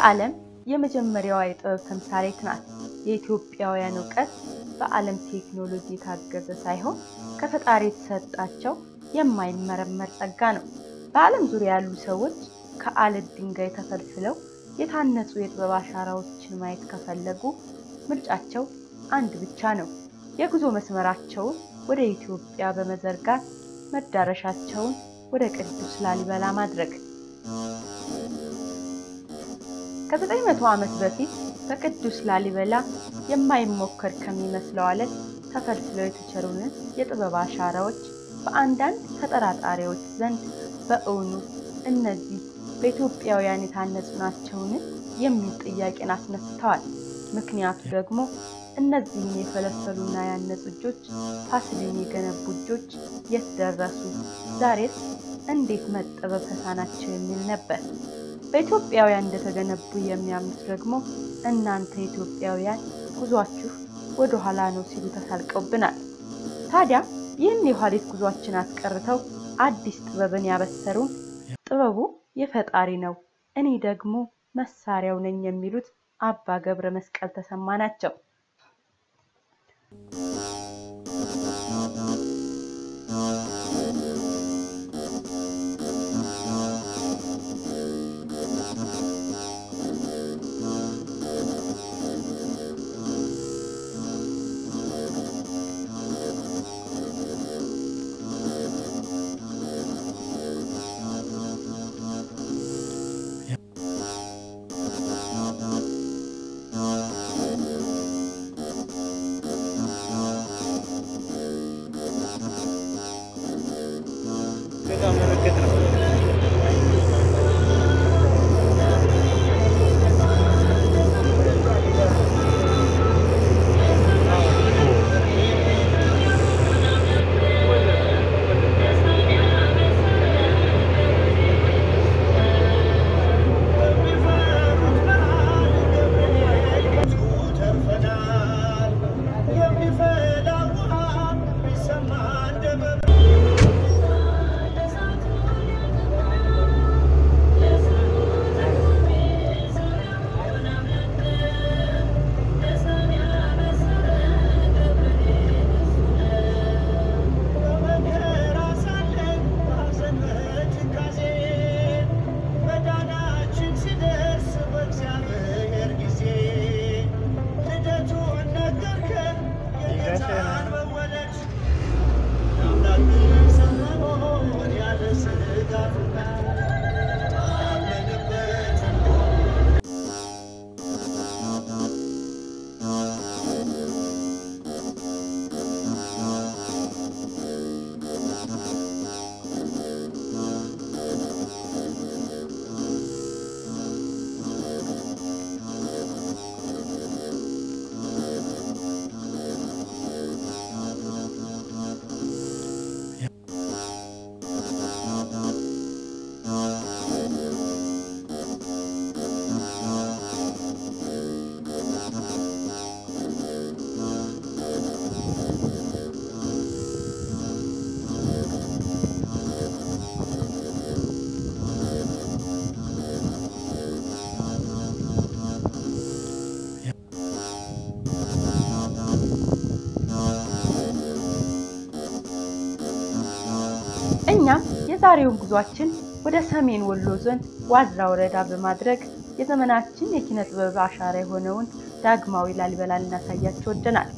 የዓለም የመጀመሪያዋ የጥበብ ተምሳሌት ናት። የኢትዮጵያውያን እውቀት በዓለም ቴክኖሎጂ የታገዘ ሳይሆን ከፈጣሪ የተሰጣቸው የማይመረመር ጸጋ ነው። በዓለም ዙሪያ ያሉ ሰዎች ከአለት ድንጋይ ተፈልፍለው የታነጹ የጥበብ አሻራዎችን ማየት ከፈለጉ ምርጫቸው አንድ ብቻ ነው። የጉዞ መስመራቸውን ወደ ኢትዮጵያ በመዘርጋት መዳረሻቸውን ወደ ቅዱስ ላሊበላ ማድረግ። ከዘጠኝ መቶ ዓመት በፊት በቅዱስ ላሊበላ የማይሞከር ከሚመስለው አለት ተፈልፍለው የተቸሩንን የጥበብ አሻራዎች በአንዳንድ ተጠራጣሪዎች ዘንድ በእውኑ እነዚህ በኢትዮጵያውያን የታነጹ ናቸውን የሚል ጥያቄን አስነስተዋል። ምክንያቱ ደግሞ እነዚህን የፈለፈሉና ያነጹ እጆች ፋሲልን የገነቡ እጆች የት ደረሱ? ዛሬስ እንዴት መጠበብ ተሳናቸው? የሚል ነበር። በኢትዮጵያውያን እንደተገነቡ የሚያምኑት ደግሞ እናንተ ኢትዮጵያውያን ጉዟችሁ ወደ ኋላ ነው ሲሉ ተሳልቀውብናል። ታዲያ ይህን የኋሊት ጉዟችን አስቀርተው አዲስ ጥበብን ያበሰሩን ጥበቡ የፈጣሪ ነው፣ እኔ ደግሞ መሳሪያው ነኝ የሚሉት አባ ገብረ መስቀል ተሰማ ናቸው። እኛም የዛሬውን ጉዟችን ወደ ሰሜን ወሎ ዞን ዋድራ ወረዳ በማድረግ የዘመናችን የኪነ ጥበብ አሻራ የሆነውን ዳግማዊ ላሊበላ ልናሳያችሁ ወደናል።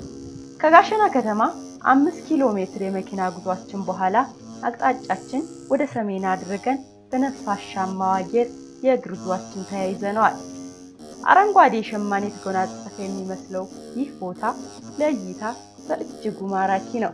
ከጋሸና ከተማ አምስት ኪሎ ሜትር የመኪና ጉዟችን በኋላ አቅጣጫችን ወደ ሰሜን አድርገን በነፋሻማው አየር የእግር ጉዟችን ተያይዘነዋል። አረንጓዴ ሸማኔ የተጎናጸፈ የሚመስለው ይህ ቦታ ለእይታ በእጅጉ ማራኪ ነው።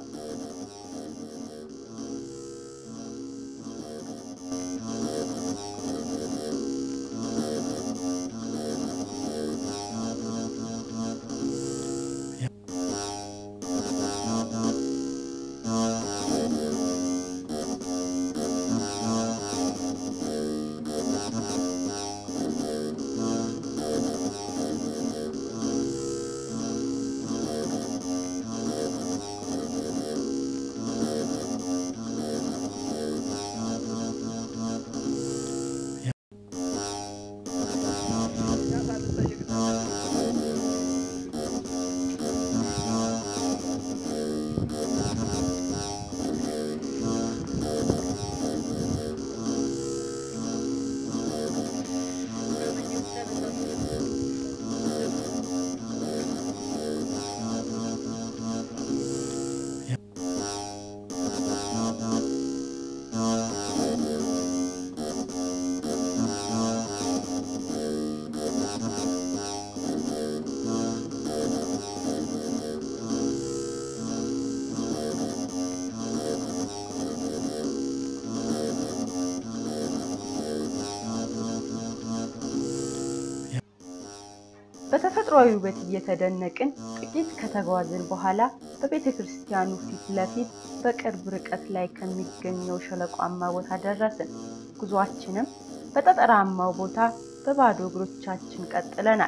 በተፈጥሯዊ ውበት እየተደነቅን ጥቂት ከተጓዝን በኋላ በቤተ ክርስቲያኑ ፊት ለፊት በቅርብ ርቀት ላይ ከሚገኘው ሸለቋማ ቦታ ደረስን። ጉዟችንም በጠጠራማው ቦታ በባዶ እግሮቻችን ቀጥለናል።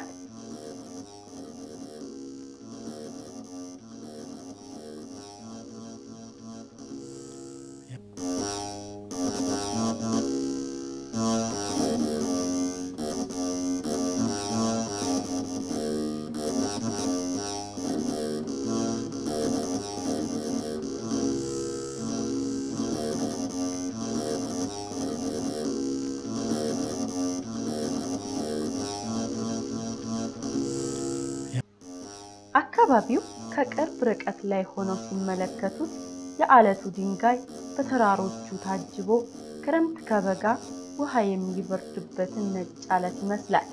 አካባቢው ከቅርብ ርቀት ላይ ሆነው ሲመለከቱት የዓለቱ ድንጋይ በተራሮቹ ታጅቦ ክረምት ከበጋ ውሃ የሚበርድበትን ነጭ ዓለት ይመስላል።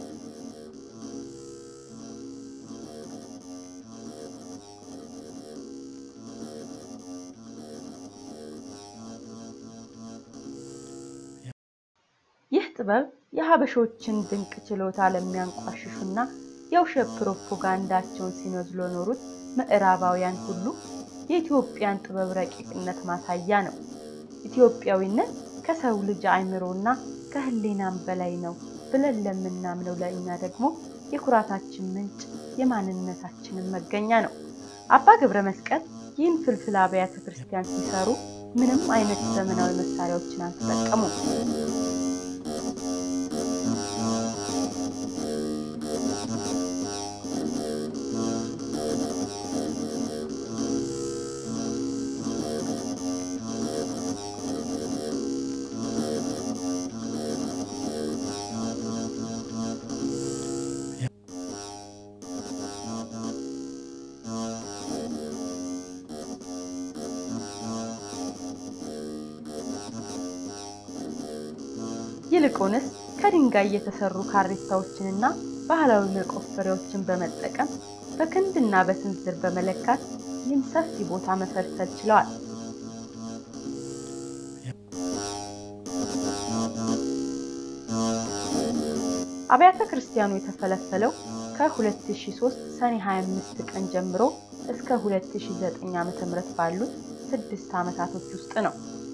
ይህ ጥበብ የሀበሾችን ድንቅ ችሎታ ለሚያንቋሽሹና የውሸት ፕሮፓጋንዳቸውን ሲነዙ ለኖሩት ምዕራባውያን ሁሉ የኢትዮጵያን ጥበብ ረቂቅነት ማሳያ ነው። ኢትዮጵያዊነት ከሰው ልጅ አእምሮና ከሕሊናም በላይ ነው ብለን ለምናምነው ለእኛ ደግሞ የኩራታችን ምንጭ የማንነታችንን መገኛ ነው። አባ ገብረ መስቀል ይህን ፍልፍል አብያተ ክርስቲያን ሲሰሩ ምንም አይነት ዘመናዊ መሳሪያዎችን አልተጠቀሙም። ይልቁንስ ከድንጋይ የተሰሩ ካሬታዎችንና ባህላዊ መቆፈሪያዎችን በመጠቀም በክንድና በስንዝር በመለካት ይህን ሰፊ ቦታ መፈልፈል ችለዋል። አብያተ ክርስቲያኑ የተፈለፈለው ከ2003 ሰኔ 25 ቀን ጀምሮ እስከ 2009 ዓ.ም ባሉት ስድስት ዓመታቶች ውስጥ ነው።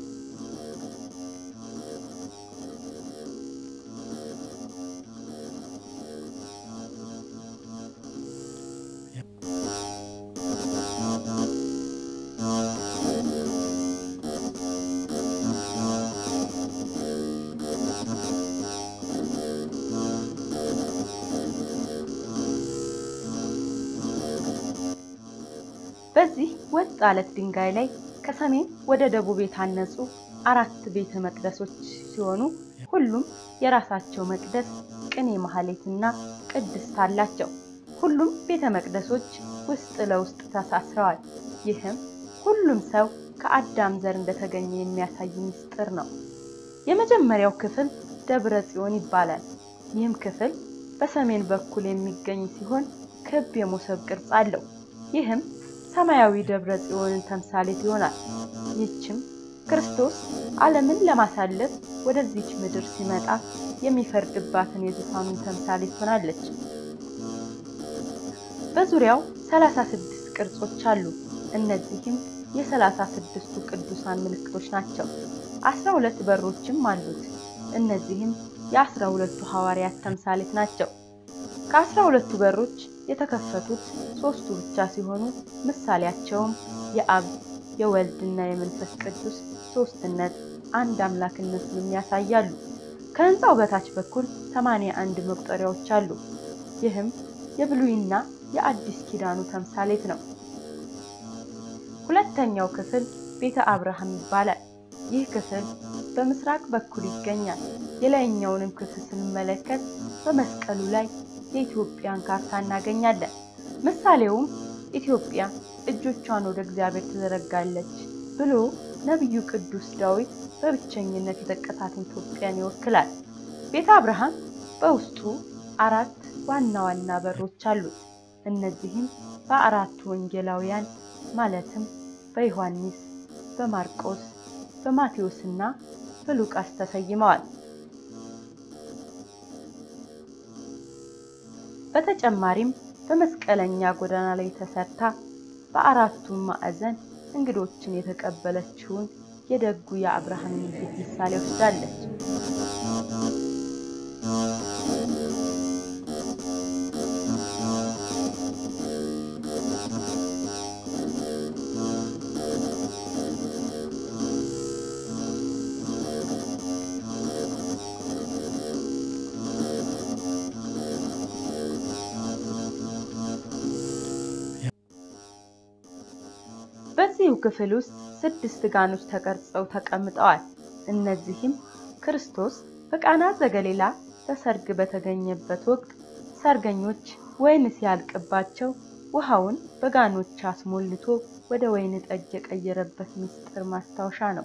በዚህ ወጥ አለት ድንጋይ ላይ ከሰሜን ወደ ደቡብ የታነጹ አራት ቤተ መቅደሶች ሲሆኑ ሁሉም የራሳቸው መቅደስ፣ ቅኔ ማህሌትና ቅድስት አላቸው። ሁሉም ቤተ መቅደሶች ውስጥ ለውስጥ ተሳስረዋል። ይህም ሁሉም ሰው ከአዳም ዘር እንደተገኘ የሚያሳይ ምስጢር ነው። የመጀመሪያው ክፍል ደብረ ጽዮን ይባላል። ይህም ክፍል በሰሜን በኩል የሚገኝ ሲሆን ክብ የሞሰብ ቅርጽ አለው። ይህም ሰማያዊ ደብረ ጽዮንን ተምሳሌት ይሆናል። ይህችም ክርስቶስ ዓለምን ለማሳለፍ ወደዚች ምድር ሲመጣ የሚፈርድባትን የዙፋኑን ተምሳሌት ሆናለች። በዙሪያው ሰላሳ ስድስት ቅርጾች አሉ። እነዚህም የሰላሳ ስድስቱ ቅዱሳን ምልክቶች ናቸው። አስራ ሁለት በሮችም አሉት። እነዚህም የአስራ ሁለቱ ሐዋርያት ተምሳሌት ናቸው። ከአስራ ሁለቱ በሮች የተከፈቱት ሶስቱ ብቻ ሲሆኑ ምሳሌያቸውም የአብ የወልድና የመንፈስ ቅዱስ ሶስትነት አንድ አምላክነቱንም ያሳያሉ። ከህንፃው በታች በኩል ሰማንያ አንድ መቁጠሪያዎች አሉ። ይህም የብሉይና የአዲስ ኪዳኑ ተምሳሌት ነው። ሁለተኛው ክፍል ቤተ አብርሃም ይባላል። ይህ ክፍል በምስራቅ በኩል ይገኛል። የላይኛውንም ክፍል ስንመለከት በመስቀሉ ላይ የኢትዮጵያን ካርታ እናገኛለን። ምሳሌውም ኢትዮጵያ እጆቿን ወደ እግዚአብሔር ትዘረጋለች ብሎ ነቢዩ ቅዱስ ዳዊት በብቸኝነት የጠቀሳትን ኢትዮጵያን ይወክላል። ቤተ አብርሃም በውስጡ አራት ዋና ዋና በሮች አሉት። እነዚህም በአራቱ ወንጌላውያን ማለትም በዮሐንስ፣ በማርቆስ፣ በማቴዎስ እና በሉቃስ ተሰይመዋል። በተጨማሪም በመስቀለኛ ጎዳና ላይ ተሰርታ በአራቱም ማዕዘን እንግዶችን የተቀበለችውን የደጉ የአብርሃምን ቤት ምሳሌ ወስዳለች። በዚሁ ክፍል ውስጥ ስድስት ጋኖች ተቀርጸው ተቀምጠዋል። እነዚህም ክርስቶስ በቃና ዘገሊላ በሰርግ በተገኘበት ወቅት ሰርገኞች ወይን ሲያልቅባቸው ውሃውን በጋኖች አስሞልቶ ወደ ወይን ጠጅ የቀየረበት ምስጢር ማስታወሻ ነው።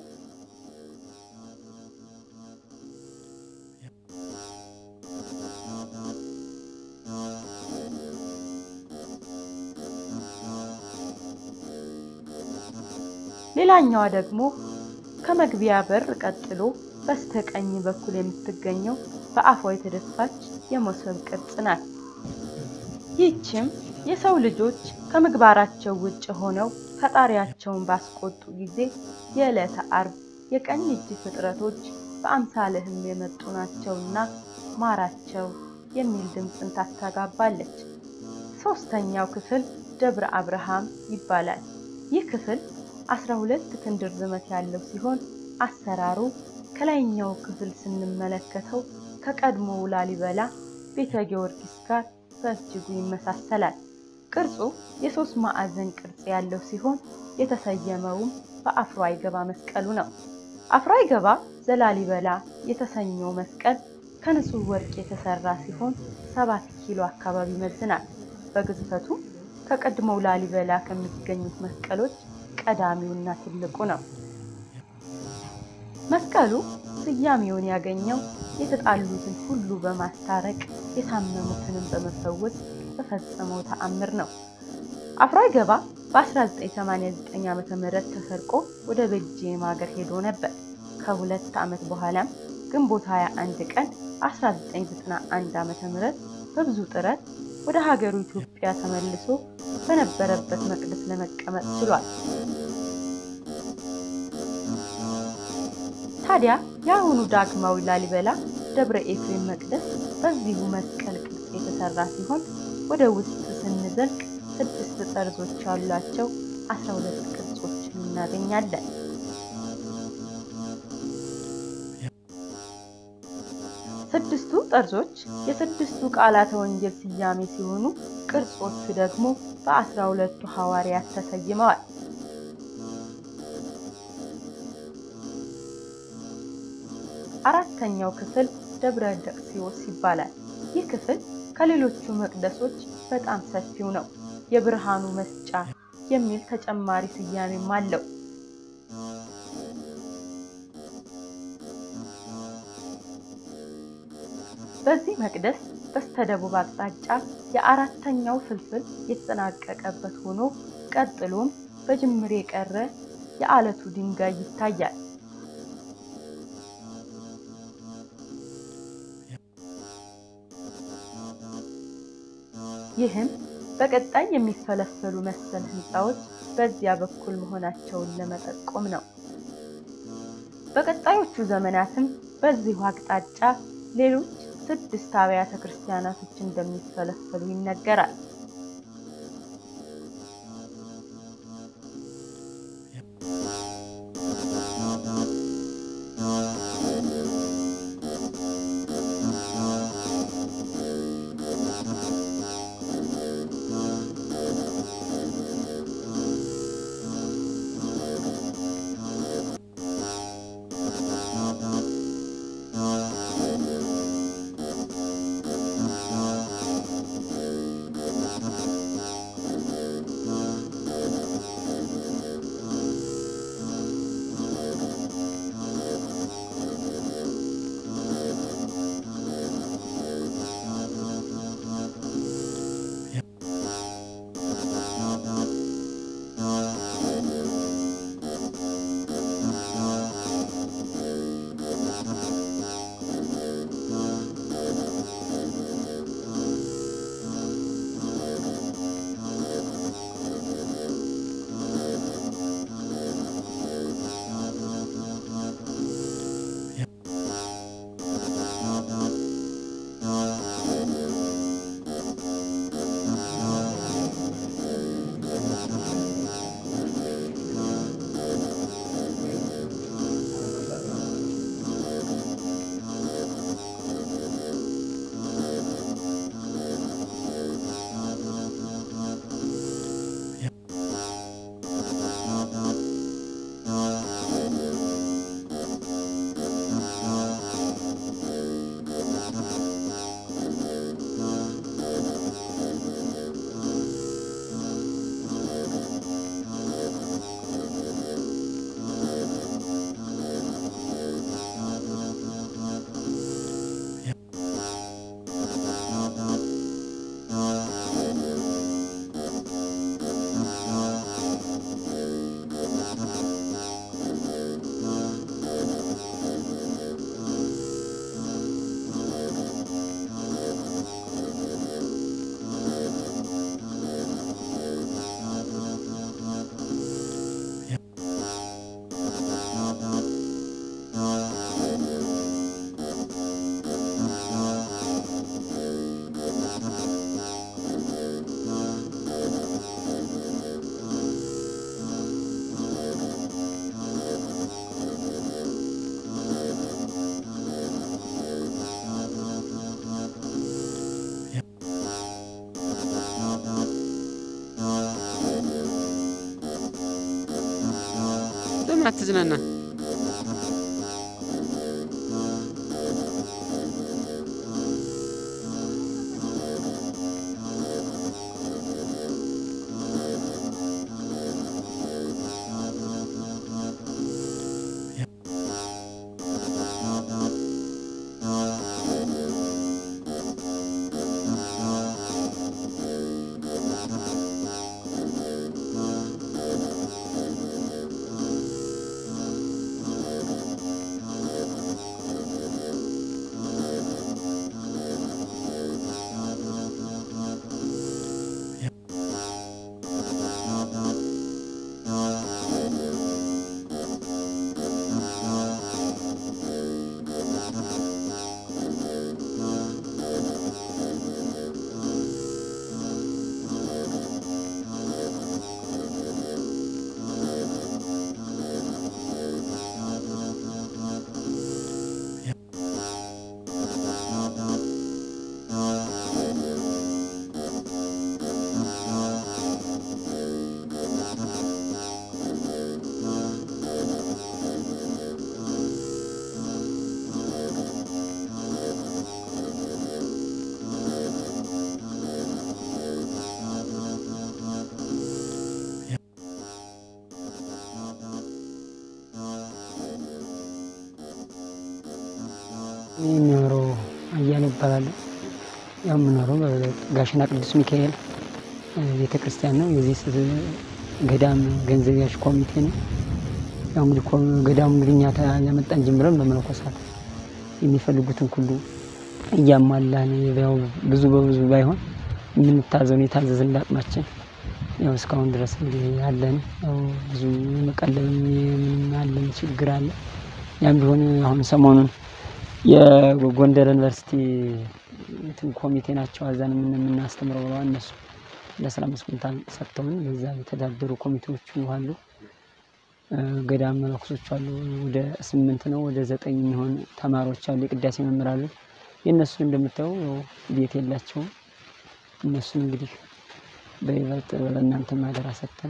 ሌላኛዋ ደግሞ ከመግቢያ በር ቀጥሎ በስተቀኝ በኩል የምትገኘው በአፏ የተደፋች የመሶብ ቅርጽ ናት። ይህችም የሰው ልጆች ከምግባራቸው ውጭ ሆነው ፈጣሪያቸውን ባስቆጡ ጊዜ የዕለተ ዓርብ የቀኝ እጅ ፍጥረቶች በአምሳልህም የመጡ ናቸውና ማራቸው የሚል ድምፅን ታስተጋባለች። ሶስተኛው ክፍል ደብረ አብርሃም ይባላል። ይህ ክፍል አስራ ሁለት ክንድ ርዝመት ያለው ሲሆን አሰራሩ ከላይኛው ክፍል ስንመለከተው ከቀድሞው ላሊበላ ቤተ ጊዮርጊስ ጋር በእጅጉ ይመሳሰላል። ቅርጹ የሶስት ማዕዘን ቅርጽ ያለው ሲሆን የተሰየመውም በአፍሮ አይገባ መስቀሉ ነው። አፍሮ አይገባ ዘላሊበላ የተሰኘው መስቀል ከንጹህ ወርቅ የተሰራ ሲሆን ሰባት ኪሎ አካባቢ ይመዝናል። በግዝፈቱ ከቀድሞው ላሊበላ ከሚገኙት መስቀሎች ቀዳሚውና ትልቁ ነው። መስቀሉ ስያሜውን ያገኘው የተጣሉትን ሁሉ በማስታረቅ የታመሙትንም በመፈወስ በፈጸመው ተአምር ነው። አፍሮ አይገባ በ1989 ዓ.ም ተሰርቆ ወደ ቤልጂየም ሀገር ሄዶ ነበር። ከሁለት ዓመት በኋላም ግንቦት 21 ቀን 1991 ዓ.ም በብዙ ጥረት ወደ ሀገሩ ኢትዮጵያ ተመልሶ በነበረበት መቅደስ ለመቀመጥ ችሏል። ታዲያ የአሁኑ ዳግማዊ ላሊበላ ደብረ ኤፍሬም መቅደስ በዚሁ መስቀል ቅርጽ የተሰራ ሲሆን ወደ ውስጥ ስንዘልቅ ስድስት ጠርዞች ያሏቸው አስራ ሁለት ቅርጾችን እናገኛለን። ስድስቱ ጠርዞች የስድስቱ ቃላተ ወንጌል ስያሜ ሲሆኑ ቅርጾቹ ደግሞ በአስራ ሁለቱ ሐዋርያት ተሰይመዋል። አራተኛው ክፍል ደብረ ደቅሲዎስ ይባላል። ይህ ክፍል ከሌሎቹ መቅደሶች በጣም ሰፊው ነው። የብርሃኑ መስጫ የሚል ተጨማሪ ስያሜም አለው። በዚህ መቅደስ በስተደቡብ አቅጣጫ የአራተኛው ፍልፍል የተጠናቀቀበት ሆኖ ቀጥሎም በጅምር የቀረ የዓለቱ ድንጋይ ይታያል። ይህም በቀጣይ የሚፈለፈሉ መሰል ህንፃዎች በዚያ በኩል መሆናቸውን ለመጠቆም ነው። በቀጣዮቹ ዘመናትም በዚሁ አቅጣጫ ሌሎች ስድስት አብያተ ክርስቲያናቶች እንደሚፈለፈሉ ይነገራል። አትዝናና? የሚኖረው አያሌ ይባላሉ። ያው የምኖረው ጋሽና ቅዱስ ሚካኤል ቤተ ክርስቲያን ነው። የዚህ ገዳም ገንዘብ ያዥ ኮሚቴ ነው። ያው እንግዲህ ገዳሙ እንግዲህ እኛ ያመጣን ጀምረን በመነኮሳት የሚፈልጉትን ሁሉ እያሟላን ያው ብዙ በብዙ ባይሆን የምንታዘውን የታዘዝን አቅማችን ያው እስካሁን ድረስ እንግዲህ ያለን ያው ብዙ የመቀለብ የምንም አለን ችግር አለ። ያም ቢሆን አሁን ሰሞኑን የጎንደር ዩኒቨርሲቲ እንትን ኮሚቴ ናቸው አዛን የምናስተምረው ብለዋል። እነሱ ለአስራ አምስት ኩንታል ሰጥተውን በዛ የተዳደሩ ኮሚቴዎቹ አሉ። ገዳም መነኮሶች አሉ። ወደ ስምንት ነው ወደ ዘጠኝ የሚሆን ተማሪዎች አሉ። የቅዳሴ መምህር አሉ። የእነሱን እንደምታየው ያው ቤት የላቸውም። እነሱን እንግዲህ በይበልጥ ለእናንተ ማደራ ሰጥተን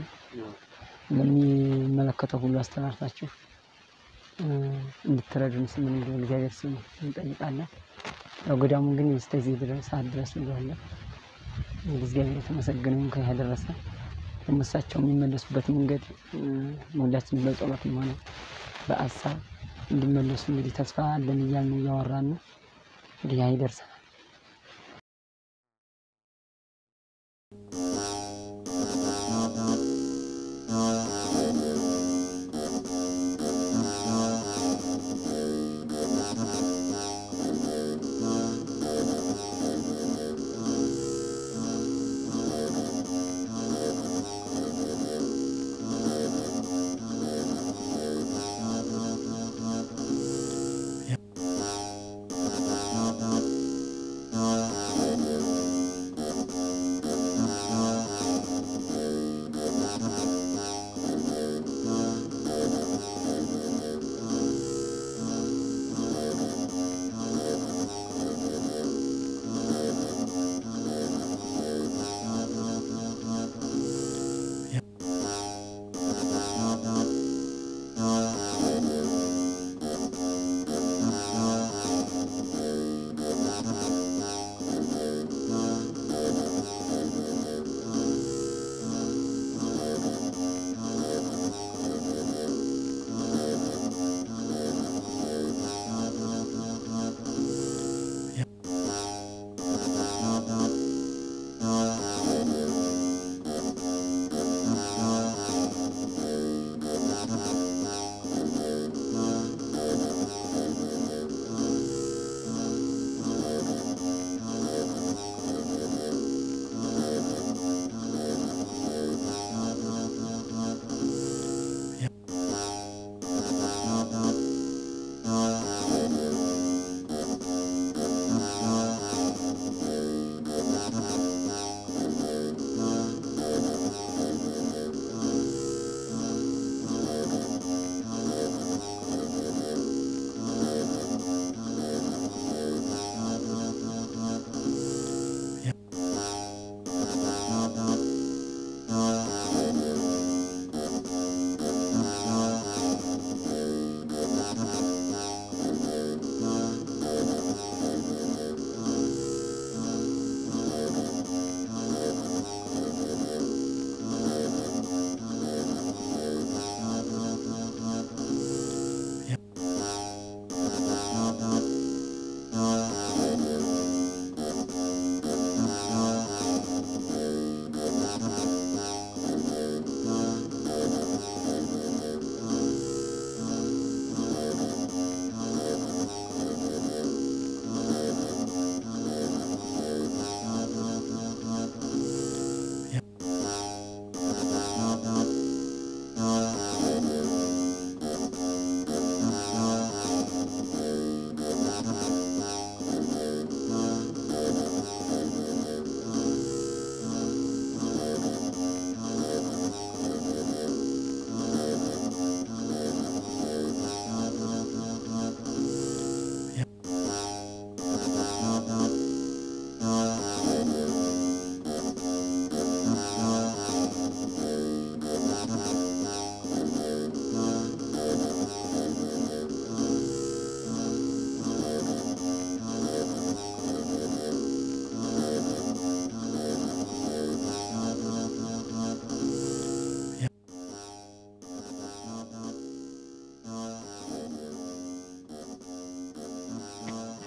ለሚመለከተው ሁሉ አስተላልፋችሁ እንድትረዱን ስም እንግዲህ እግዚአብሔር ስም እንጠይቃለን። ያው ገዳሙ ግን እስከዚህ ድረስ ሰዓት ድረስ እንለዋለን። እንግዲህ እግዚአብሔር የተመሰገነውን ከዚህ ያደረሰ ደግሞ እሳቸው የሚመለሱበት መንገድ ሁላችን በጸሎትም ሆነ በአሳብ እንዲመለሱ እንግዲህ ተስፋ አለን እያልን እያወራን ነው። እንግዲህ ያ ይደርሰናል።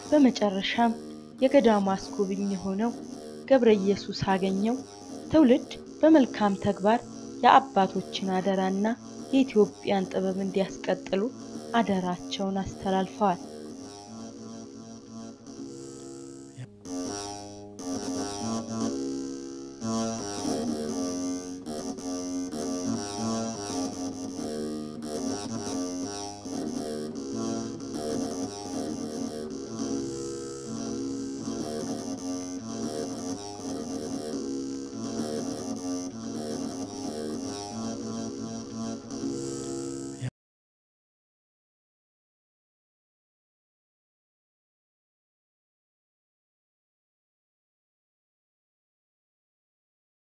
በመጨረሻም የገዳሙ አስጎብኝ የሆነው ገብረ ኢየሱስ አገኘው ትውልድ በመልካም ተግባር የአባቶችን አደራና የኢትዮጵያን ጥበብ እንዲያስቀጥሉ አደራቸውን አስተላልፈዋል።